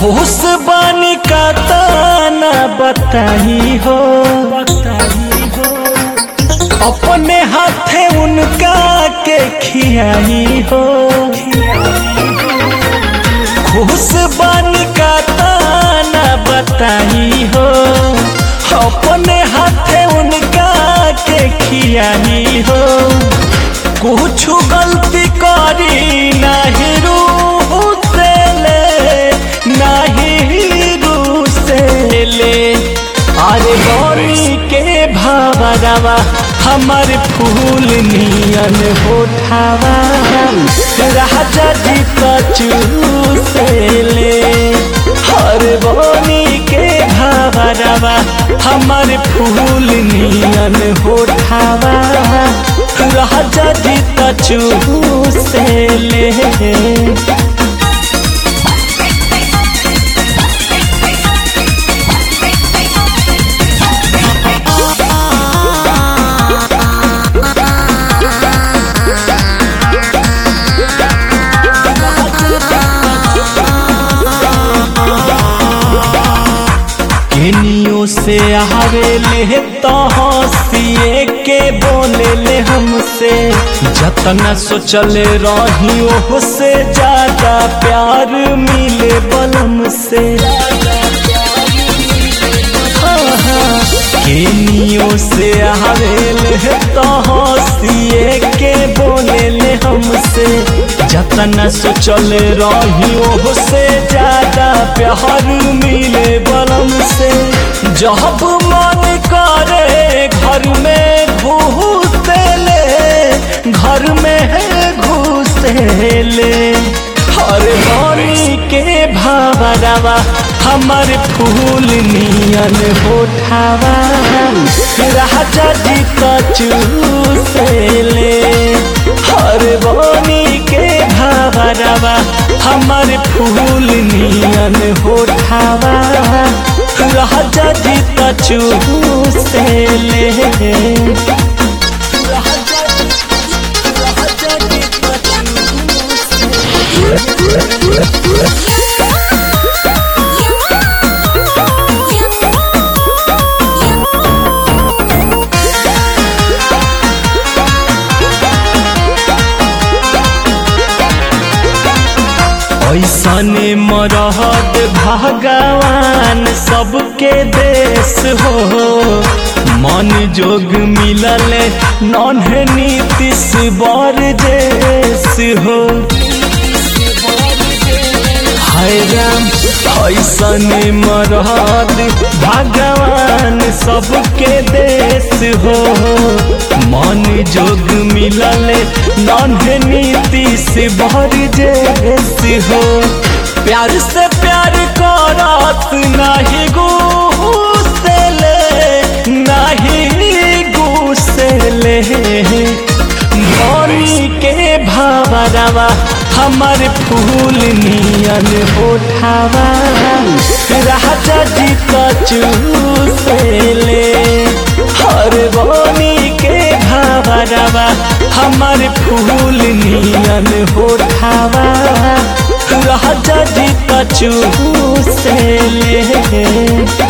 खुश बानी का ताना बताई हो अपने हाथे उनका के खियाई हो खुश बानी का ताना बताई हो अपने हाथे उनका के खियाई हो कुछ गलती करी नहीं रूह से ले नहीं रूह से ले अरे गौरी के भावरवा हमर फूल नियन होठावा राजा जी कचू से ले हर बोनी के भावरवा हमर फूल नियन होठावा राजा जी कचू से ले केनियो से आवे ले तो हंसिए के बोले ले हमसे जतना सोचले रही ओह से ज्यादा प्यार मिले बलम से हाँ, हाँ। केनियो से आवे ले तो हंसिए के बोले ले हमसे जतना सोचल रही ओह से ज्यादा प्यार मिले बलम से जब मन करे घर में घुस ले घर में घुस ले हर रानी के भावरवा हमर फूल नियन होठावा राजा जी कचू से ले हर बोनी के भावरवा हमर फूल नियन होठावा राजा जी कचू से ले राजा जी राजा जी ऐसने मरहद भगवान सबके देश हो मन जोग मिलल नन्हे नीतिश बर देश हो हाय राम ऐसने मरहद भगवान सबके देश हो मन जोग मिलल नन्हे नीतिश बर देश हो प्यार से प्यार करत नाही गुस्सेले नाही गुस्सेले धनी के भावरवा हमर फूल नियन होठावा राजा जी कचू से ले हर बोनी के भावरवा हमर फूल नियन होठावा राजा जी कचू से ले